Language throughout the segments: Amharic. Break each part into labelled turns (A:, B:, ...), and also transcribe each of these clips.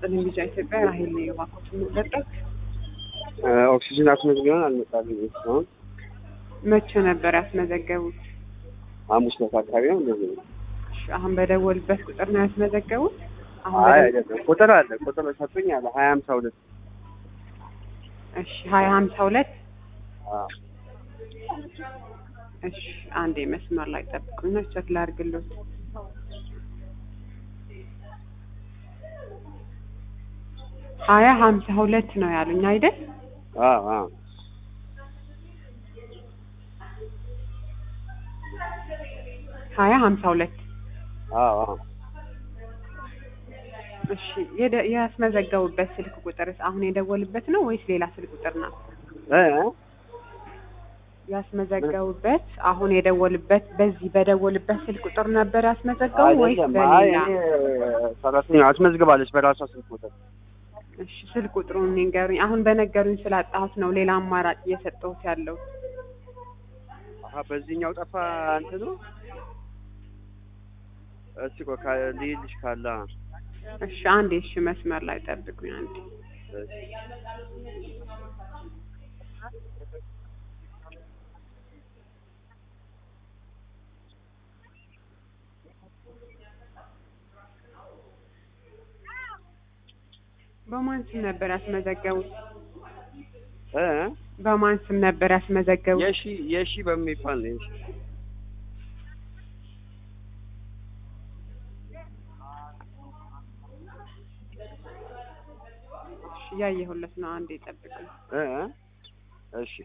A: ይስጥልኝ ልጅ ኢትዮጵያ ራሄል ነው የባኮት የምንጠቀቅ
B: ኦክሲጅን አስመዝግበን አልመጣልኝ እስካሁን
A: መቼ ነበር ያስመዘገቡት?
B: ሐሙስ ዕለት አካባቢ ነው እንደዚህ ነው።
A: እሺ፣ አሁን በደወልበት ቁጥር ነው ያስመዘገቡት? አሁን
B: አይ
A: በደወል-
B: አይደለም ቁጥር አለ ቁጥር ሰጡኝ አለ ሀያ ሀምሳ ሁለት
A: እሺ ሀያ ሀምሳ ሁለት
B: አዎ
A: እሺ አንዴ መስመር ላይ ጠብቁኝ፣ ቸክ ላድርግልዎት። ሀያ ሀምሳ ሁለት ነው ያሉኝ አይደል?
B: አዎ አዎ
A: ሀያ ሀምሳ ሁለት
B: አዎ አዎ
A: እሺ የደ- ያስመዘገቡበት ስልክ ቁጥርስ አሁን የደወልበት ነው ወይስ ሌላ ስልክ ቁጥር ነው?
B: እ
A: ያስመዘገቡበት አሁን የደወልበት በዚህ በደወልበት ስልክ ቁጥር ነበር ያስመዘገቡ ወይስ
B: አይደለም አይ
A: በሌላ?
B: እኔ ሰራተኛ አስመዝግባለች በራሷ ስልክ ቁጥር
A: እሺ ስልክ ቁጥሩን ንገሩኝ። አሁን በነገሩኝ ስላጣሁት ነው ሌላ አማራጭ እየሰጠሁት ያለው።
B: አሀ በዚህኛው ጠፋ እንትኑ እስቲ ቆይ ካ- ልይልሽ ካለ
A: እሺ አንዴ እሺ መስመር ላይ ጠብቁኝ አንዴ። በማን ስም ነበር ያስመዘገቡት?
B: እ
A: በማን ስም ነበር ያስመዘገቡት?
B: የሺ የሺ በሚባል ነው የሺ
A: እሺ እያየሁለት ነው። አንዴ ጠብቁኝ።
B: እ እሺ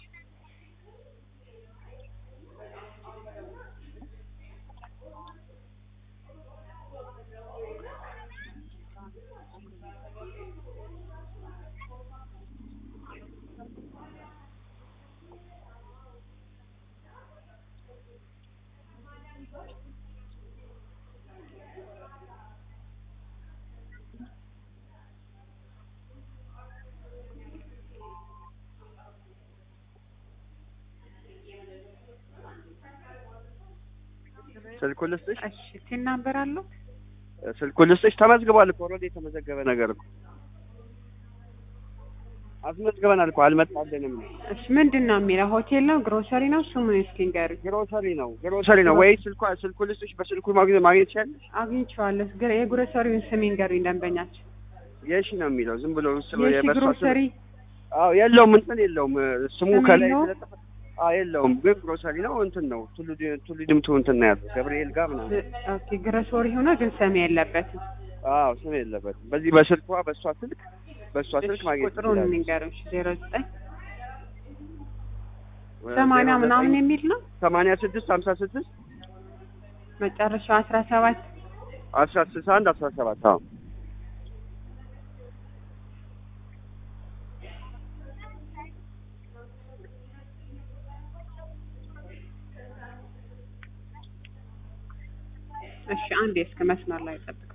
B: ስልኩን ልስጥሽ
A: እሺ ቲን ናምበር አለው?
B: ስልኩን ልስጥሽ ተመዝግቧል እኮ ኦልሬዲ የተመዘገበ ነገር እኮ አስመዝግበናል እኮ አልመጣልንም
A: እሺ ምንድን ነው የሚለው? ሆቴል ነው ግሮሰሪ ነው? ስሙን እስኪ ንገሩኝ።
B: ግሮሰሪ ነው ግሮሰሪ ነው ወይ ስልኳ ስልኩን ልስጥሽ በስልኩ ማግኘት ማግኘት ትችያለሽ
A: አግኝቼዋለሁ። ግረ- የግሮሰሪውን ስም ይንገሩኝ ደንበኛችን።
B: የሺ ነው የሚለው ዝም ብሎ ስለ
A: የሺ
B: የበሷ ስም
A: ግሮሰሪ
B: አዎ የለውም እንትን የለውም ስሙ
A: ስም
B: ከላይ
A: የለውም?
B: ስለጠፋ አዎ የለውም ግን ግሮሰሪ ነው እንትን ነው ቱሉ ዲ- ቱሉ ድምቱ እንትን ነው ያለው ገብርኤል ጋር ምናምን
A: ኦኬ ግሮሰሪ ሆኖ ግን ስም የለበትም።
B: አዎ ስም የለበትም በዚህ በስልኳ በእሷ ስልክ በእሷ ስልክ
A: እሺ
B: ማግኘት
A: ቁጥሩን
B: ትችላለሽ
A: ንገሩኝ። ዜሮ ዘጠኝ ሰማንያ
B: ዜሮ
A: ምናምን
B: ዘጠኝ
A: የሚል ነው
B: ሰማንያ ስድስት ሀምሳ ስድስት
A: መጨረሻው አስራ ሰባት
B: አስራ ስልሳ አንድ አስራ ሰባት አዎ
A: እሺ አንዴ እስከ መስመር ላይ ጠብቅ።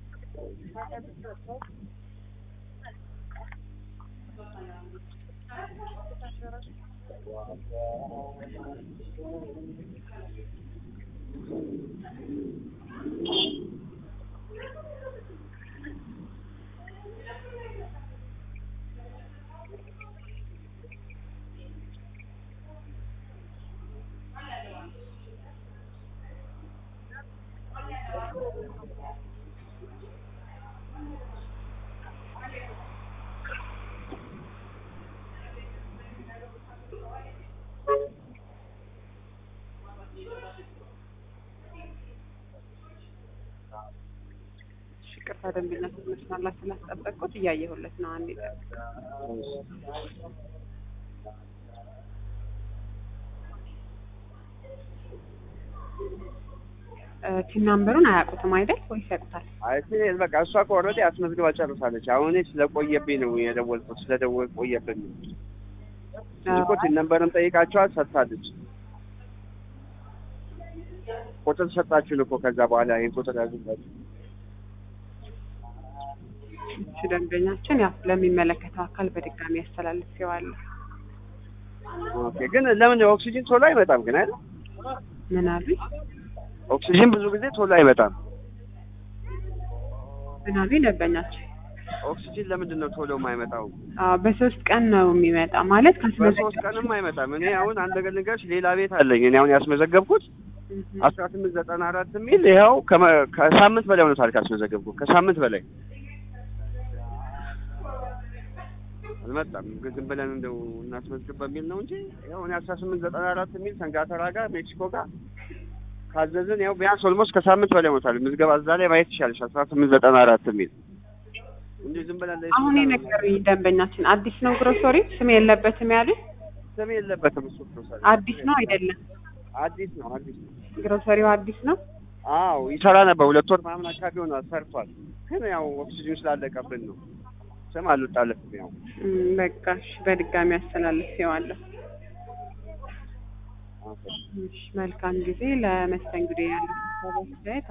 A: እሺ ቅርታ ደንበኛ መስመር ላይ ስላስጠበቅኩት እያየሁለት ነው። አንዴ ጠብቅ። እ ቲን ናምበሩን አያውቁትም አይደል ወይስ ያውቁታል?
B: አይ እኔ በቃ እሷ እኮ ኦልሬዲ አስመዝግባ ጨርሳለች አሁን እኔ ስለቆየብኝ ነው የደወልኩት ስለደወል ቆየብኝ እንጂ እኮ ቲን ነምበርም ጠይቃቸዋል ሰጥታለች ቁጥር ሰጣችሁን እኮ ከዛ በኋላ ይሄን ቁጥር ያዙላችሁ
A: እሺ ደንበኛችን ያው ለሚመለከተው አካል በድጋሚ ያስተላልፌዋለሁ።
B: ኦኬ ግን ለምን ኦክሲጅን ቶሎ አይመጣም ግን አይደል
A: ምን አሉኝ?
B: ኦክሲጅን ብዙ ጊዜ ቶሎ አይመጣም
A: ምን አሉኝ ደንበኛችን?
B: ኦክሲጂን ለምንድን ነው ቶሎ የማይመጣው?
A: አዎ በሶስት ቀን ነው የሚመጣ ማለት
B: በሶስት
A: ካስመዘገብ
B: ቀንም አይመጣም። እኔ አሁን አንድ ነገር ልንገርሽ፣ ሌላ ቤት አለኝ እኔ አሁን ያስመዘገብኩት አስራ ስምንት ዘጠና አራት የሚል ይኸው ከመ- ከሳምንት በላይ ሆኖታል ካስመዘገብኩት ከሳምንት በላይ አልመጣም። ግን ዝም ብለን እንደው እናስመዝግብ በሚል ነው እንጂ ያው እኔ አስራ ስምንት ዘጠና አራት የሚል ሰንጋተራ ጋር ሜክሲኮ ጋር ካዘዝን ያው ቢያንስ ኦልሞስት ከሳምንት በላይ ሆኖታል። ምዝገባ እዛ ላይ ማየት ይሻልሽ አስራ ስምንት ዘጠና አራት የሚል እንጂ ዝም ብለን ላይ
A: አሁን የነገሩኝ ደንበኛችን አዲስ ነው ግሮሰሪ ስም የለበትም ያሉኝ
B: ስም የለበትም እሱ ፕሮሰስ
A: አዲስ ነው አይደለም
B: አዲስ ነው አዲስ ነው።
A: ግሮሰሪው አዲስ ነው
B: አዎ ይሰራ ነበር። ሁለት ወር ምናምን አካባቢ ሆኗል ሰርቷል። ግን ያው ኦክሲጅን ስላለቀብን ነው ስም አልወጣለትም። ያው
A: እም፣ በቃ እሺ በድጋሚ አስተላልፌዋለሁ
B: ኦኬ።
A: እሺ መልካም ጊዜ ለመስተንግዶ ያለው